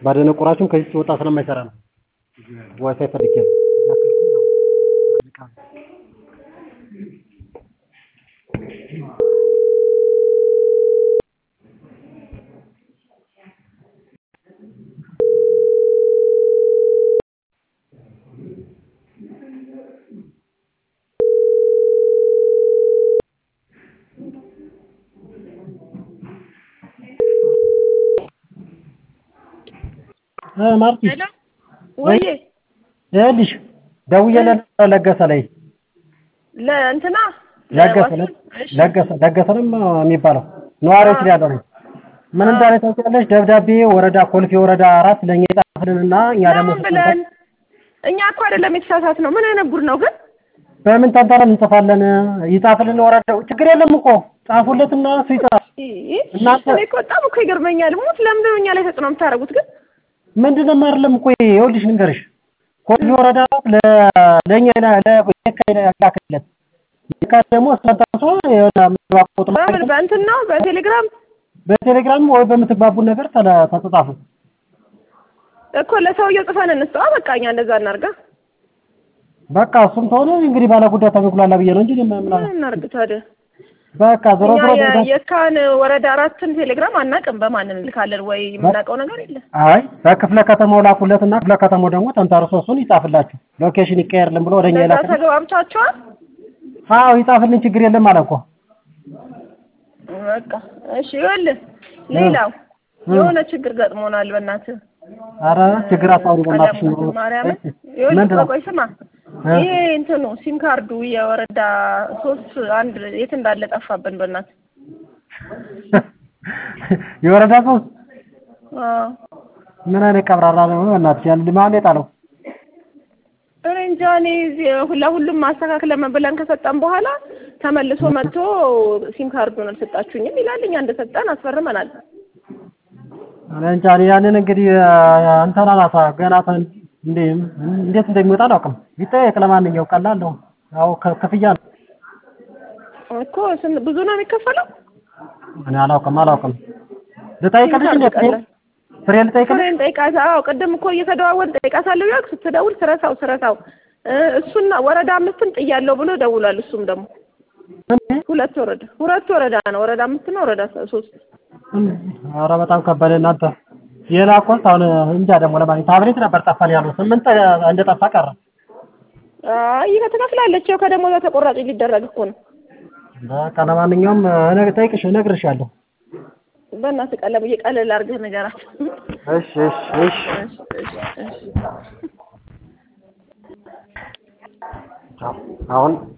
ባደነቆራችሁም ከዚህ ሲወጣ ስለማይሰራ ነው። ዋይፋይ ፈልጌ ነው። ማርቲ ወይ ይኸውልሽ ደውዬለት ለገሰ ላይ ለእንትና ለገሰ ለገሰ ለገሰ ነው የሚባለው ነዋሪዎች ላይ ያለው ነው። ምን እንዳለ ታውቂያለሽ? ደብዳቤ ወረዳ ኮልፌ ወረዳ አራት ለእኛ ይጻፍልንና እኛ ደግሞ ለምን ብለን እኛ እኮ አይደለም የተሳሳት ነው። ምን አይነት ጉድ ነው ግን? በምን ተንተረን እንጽፋለን? ይጻፍልን ወረዳው ችግር የለም እኮ ጻፉለትና እሱ ይጻፍ። እናንተ እኔ እኮ በጣም እኮ ይገርመኛል። ሙት ለምንድን ነው እኛ ላይ ተጽዕኖ የምታደርጉት ግን? ምንድነው አይደለም እኮ ይኸውልሽ ልንገርሽ ኮልፌ ወረዳ ለእኛ ለየካ ላክለት የካ ደግሞ አስተንተርሶ የሆነ ምዝባብ ቁጥር በምን በእንትን ነው በቴሌግራም በቴሌግራም ወይ በምትግባቡ ነገር ተጻጻፉ እኮ ለሰውየው ጽፈን እንስጠዋ። በቃ እኛ እንደዛ እናርጋ። በቃ እሱም ተሆነ እንግዲህ ባለ ጉዳይ ተበኩላላ ብዬ ነው እንጂ ምን ምን እናርግ ታዲያ? በቃ ዞሮ እኛ ዞሮ የ- የካን ወረዳ አራትን ቴሌግራም አናውቅም። በማን እንልካለን? ወይ የምናውቀው ነገር የለም። አይ በክፍለ ከተማው ላኩለትና ክፍለ ከተማው ደግሞ ተንተርሶ እሱን ይጻፍላችሁ ሎኬሽን ይቀየርልን ብሎ ወደኛ ለዛ ይላክ። ተግባብታችኋል? አዎ ይጻፍልን ችግር የለም አለ እኮ በቃ እሺ። ይኸውልህ ሌላው የሆነ ችግር ገጥሞናል። በእናትህ አረ ችግር አታውሪ በእናትሽ ቀለሙ ማርያምን ምንድን ይኸውልህ ነው? ቆይ ስማ እ? ይሄ እንትኑ ሲም ካርዱ የወረዳ ሶስት አንድ የት እንዳለ ጠፋብን። በእናትህ የወረዳ ሶስት አዎ ምን አይነት ቀብራራ ነው በእናትሽ ያን ማን የጣለው እኔ እንጃ እኔ እዚህ ለሁሉም ማስተካከለ ብለን ከሰጠን በኋላ ተመልሶ መጥቶ ሲም ካርዱን አልሰጣችሁኝም ይላል። እኛ እንደሰጠን አስፈርመናል። እኔ እንጃ እኔ ያንን እንግዲህ እንትና ናታ ገና ተ- እንዴ እንዴት እንደሚወጣ አላውቅም። ይጠየቅ ለማንኛው ቀላል ነው። ያው ከ- ክፍያ ነው። እኮ ስንት ብዙ ነው የሚከፈለው? እኔ አላውቅም አላውቅም። ልጠይቅልሽ እንዴ ፍሬ ቀላል ፍሬ ልጠይቅልሽ? ፍሬን ጠይቃት። አዎ ቅድም እኮ እየተደዋወልን ጠይቃታለሁ ያልኩ ስትደውል ስረሳው ስረሳው እ እሱና ወረዳ አምስትን ጥያለሁ ብሎ ደውሏል። እሱም ደግሞ እንዴ ሁለት ወረዳ ሁለት ወረዳ ነው ወረዳ አምስት ነው ወረዳ ሶስት ኧረ በጣም ከበደ እናንተ የላኩት አሁን እንጃ ደግሞ ለማለት ታብሌት ነበር ጠፋን ያሉት ስምንት እንደጠፋ ቀረ። አይ ትከፍላለች። ያው ከደሞዟ ተቆራጭ ሊደረግ እኮ ነው። በቃ ለማንኛውም እነ ጠይቅሽ እነግርሻለሁ። በእናትህ ቀለም እየቀለል አድርገህ ንገራት። እሺ እሺ እሺ እሺ እሺ እሺ አሁን